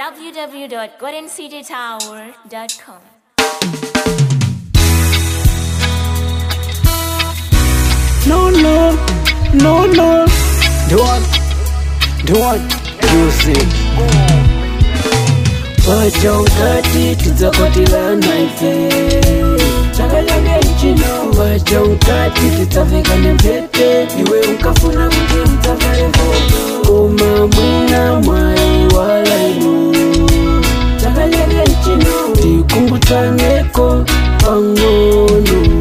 www.goldencitytower.com. No, no, no, no. Don't, don't use it. Wacha ukati tidzakotilana ife chakanyage nchino wacha ukati tidzaveka nempete iwe ukafuna kuti udzavale voto koma mwina mwai wala inu chakanyage nchino tikungutsaneko pang'ono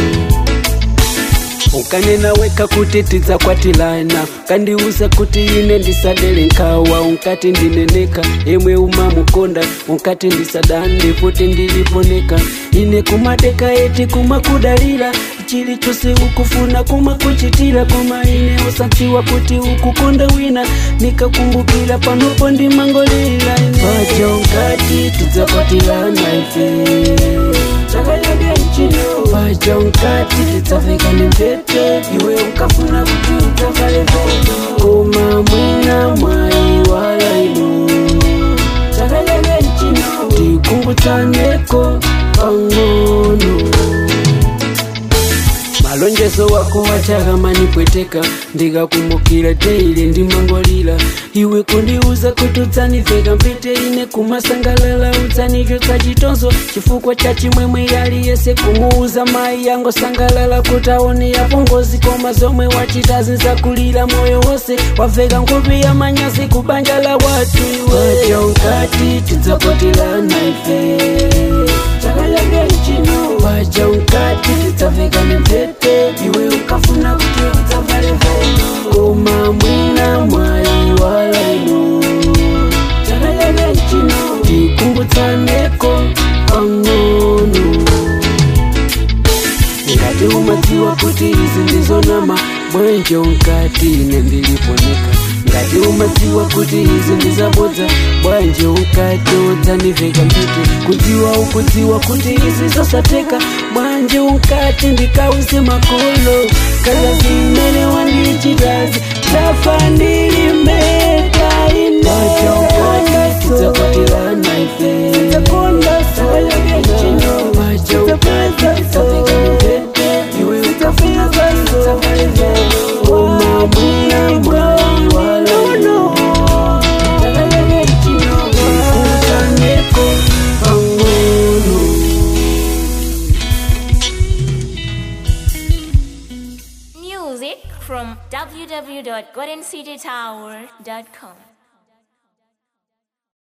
ukanena weka kuti tidzakwatilana kandiuza kuti ine ndisadere nkhawa unkati ndineneka emwe umamukonda unkati ndisadande kuti ndiliponeka ine kumadeka eti kumakudalira chilichonse ukufuna kumakuchitira koma ine usadziwa kuti ukukonda wina nikakumbukira panopo ndimangolira paja unkati tidzakwatilana ife chakanyage nchino paja unkati tidzaveka nempete iwe ukafuna kuti udzavale voto koma mwina mwai wala inu chakanyage nchino tikungutsaneko pang'ono malonjezo wako wachakamani-pweteka ndikakumbukira teile ndimangolira iwe kundiuza kuti udzaniveka mpete ine kumasangalala udzanichotsa chitonzo chifukwa cha chimwemwe yali yese kumuuza mai yango sangalala kuti aone yapongozi koma zomwe wachita zinzakulira moyo wose waveka nkhope ya manyazi kubanja la watu iwe unkati tidzakotilana ife chakanyage nchino wacha unkati tidzaveka nempete iwe ukafuna kuti udzavale voto koma mwina mwai wala inu chakanyage nchino tikungutsaneko pang'ono ngati umadziwa kuti izi ndizonama bwenje unkati ine ndiliponeka ngati umadziwa kuti izi ndizabodza bwanje unkati udzaniveka mpete kudziwa ukudziwa kuti izi zosateka bwanje unkati ndikauze makolo kaza zimene wandichitazi tafa ndilimeta inetidzakotilana ife sakanyage nchino paja unkati tidzaveka nempete iwe ukafuna kuti udzavale voto koma mwina mwai wala chakanyage nchino tikungutsaneko pang'ono Music from www.goldencitytower.com.